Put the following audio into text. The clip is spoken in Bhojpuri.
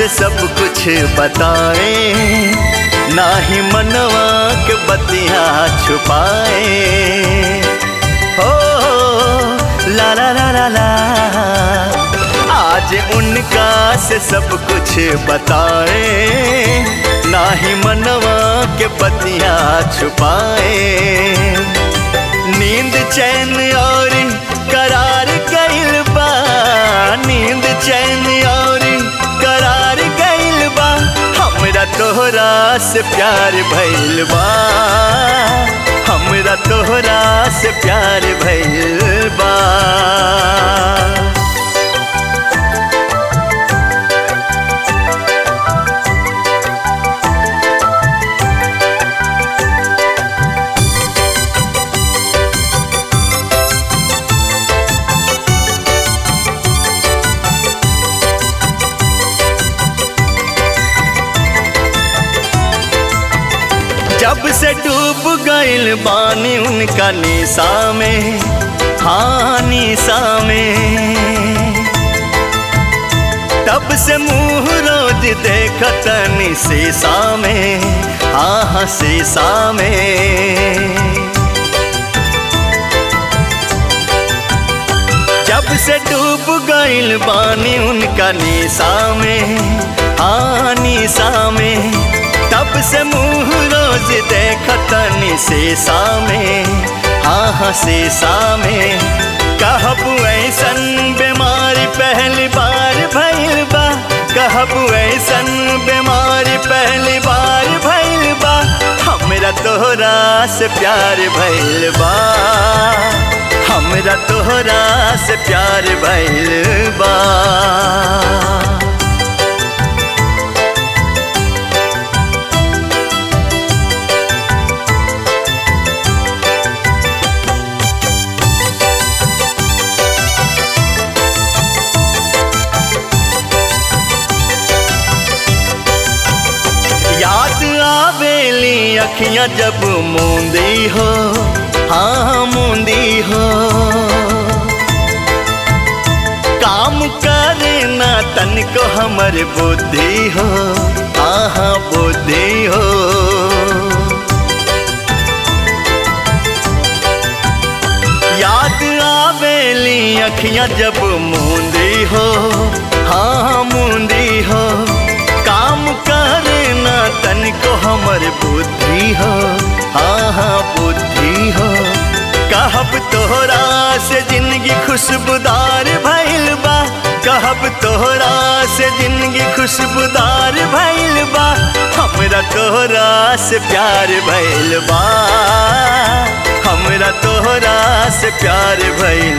से सब कुछ बताए ना ही मनवा के बतिया छुपाए हो ला ला ला ला ला आज उनका से सब कुछ बताए ना ही मनवा के बतिया छुपाए नींद चैन और करार गइल बा नींद चैन और करार गइल बा हमरा तोहरा से प्यार भइल बा हमरा तोहरा से प्यार भइल बा जब से डूब गइल बानी उनका निशा में हाँ निशा में तब से मुंह रोज देखत शीशा में हाँ हाँ शीशा में जब से डूब गइल बानी उनका निशा में हाँ निशा में तब से मुंह रोज देखतनी शीशा में हाँ हाँ शीशा में कहब ऐसन बीमारी पहली बार भइल बा कहब ऐसन बीमारी पहली बार भइल बा हमरा तोहरा से प्यार भइल बा हमरा तोहरा से प्यार भइल बा याद आवेली अखियां जब मूंदी हो हाँ मूंदी हो काम करे ना तनिको हमर बुद्धि हो हाँ हाँ बुद्धि हो याद आवेली अखियां जब मूंदी हो हाँ मूंदी हो काम करना तनिको हमर बुद्धि हो हाँ हाँ बुद्धि हो कहब तोहरा से जिंदगी खुशबूदार भइल बा कहब तोहरा से जिंदगी खुशबूदार भइल बा हमरा तोहरा से प्यार भइल बा हमरा तोहरा से प्यार भइल